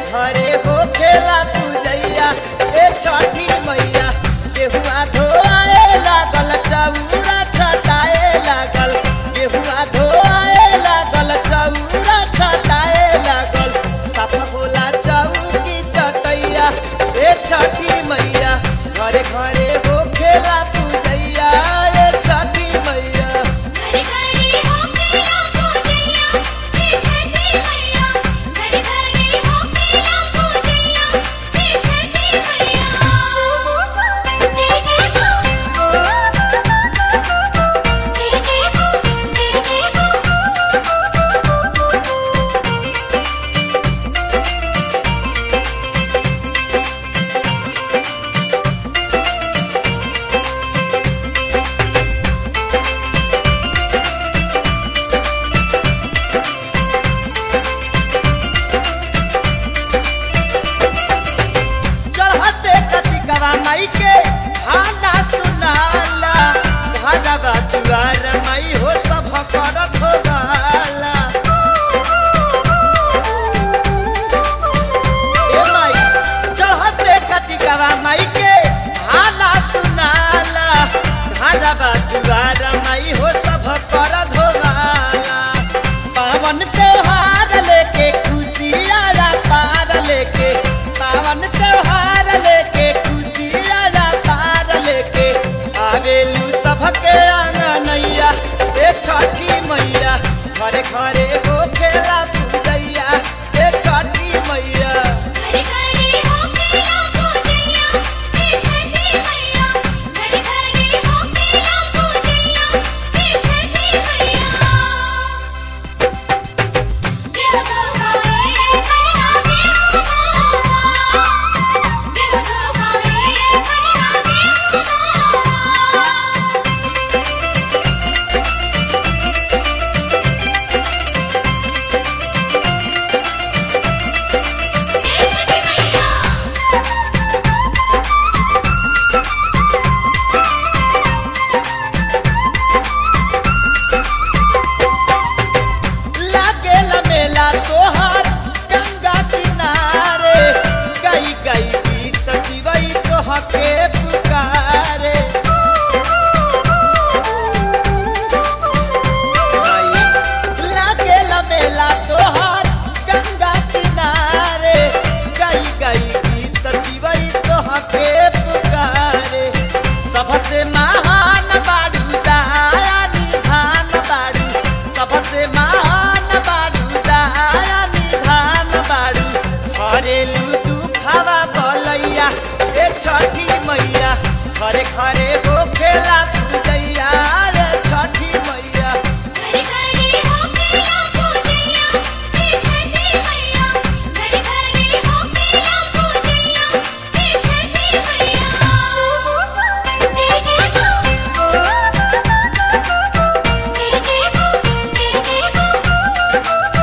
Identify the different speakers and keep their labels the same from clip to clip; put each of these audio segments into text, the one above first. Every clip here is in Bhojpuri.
Speaker 1: घरे हो खेला पूजैया ए छठी मैया गेहुआ धोआए लागल चौरा छटाए लागल गेहुआ धोआए लागल चौरा छटाए लागल साफ होला चौकी चटैया ए छठी मैया घरे घरे हो खेला पूजैया ए छठी मैया
Speaker 2: घरे घरे हो खेला पूजैया हे छठी मैया घरे घरे हो खेला पूजैया हे छठी मैया जय जय हो जय जय हो जय जय हो
Speaker 1: चढ़ते कतिकवा माई के खाना सुनाला भगवा दुआर माई हो सब करत हो गाला ए माई चढ़ते कतिकवा माई के खाना सुनाला भगवा दुआर माई हो सब करत हो गाला पावन त्योहार लेके खुशियारा पार लेके पावन त्योहार लेके खुशियारा पार लेके आवेलू सबके आंगनैया ए छठी मैया घरे घरे हो खेला पूजैया ए छठी मैया
Speaker 2: घरे घरे हो खेला पूजैया हे छठी मैया घरे घरे हो खेला पूजैया हे छठी मैया देव गवाए करना देव गवा देव गवाए करना देव गवा हे छठी मैया
Speaker 1: लागेला मेला तोहार गंगा किनारे गई गई गीत जीवई तोहके पुकारे लागेला मेला तोहार गंगा किनारे गई गई गीत जीवई तोहके पुकारे सबसे महान बाड़ू दया निधान बाड़ू सबसे महान बाड़ू दया निधान बाड़ू हरेलू दुखावा बलैया ए छठी मैया घरे घरे हो खेला पूजैया रे छठी मैया
Speaker 2: घरे घरे हो खेला पूजैया हे छठी मैया घरे घरे हो खेला पूजैया हे छठी मैया जय जय हो जय जय हो जय जय हो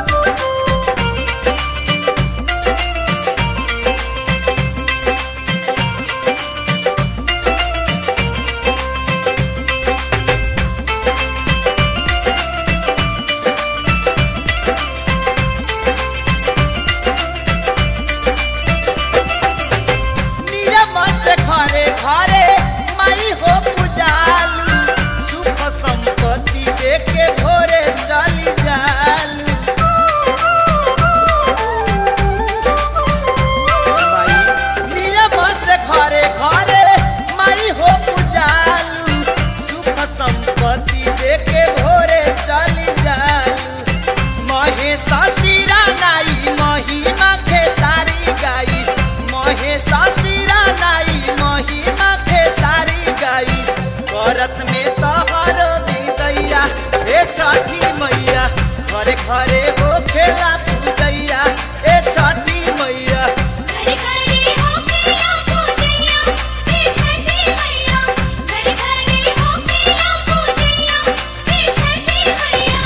Speaker 1: नियम से घरे घरे माई हो पूजालू सुख संपत्ति देके भोरे चली जालू माई, नियम से घरे घरे माई हो पूजालू सुख संपत्ति देके भोरे चली जालू महेशा सिरा नाई महिमा खेसारी गाई महेशा सिरा नाई महिमा खेसारी गाई करत में तहर विदैया हे छठी मैया घरे घरे हो खेला पूजैया ए छठी मैया
Speaker 2: घरे घरे हो खेला पूजैया हे छठी मैया घरे घरे हो खेला पूजैया हे छठी मैया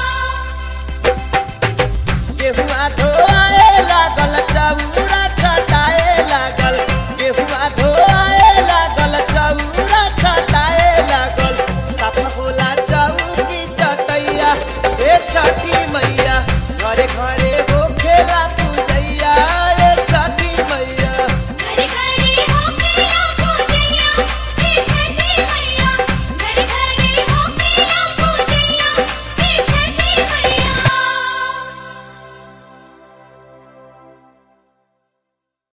Speaker 1: गेहुआ धोआए लागल चौरा छटाए लागल गेहुआ धोआए लागल चौरा छटाए लागल साफ होला चौकी चटैया हे छठी मैया घरे घरे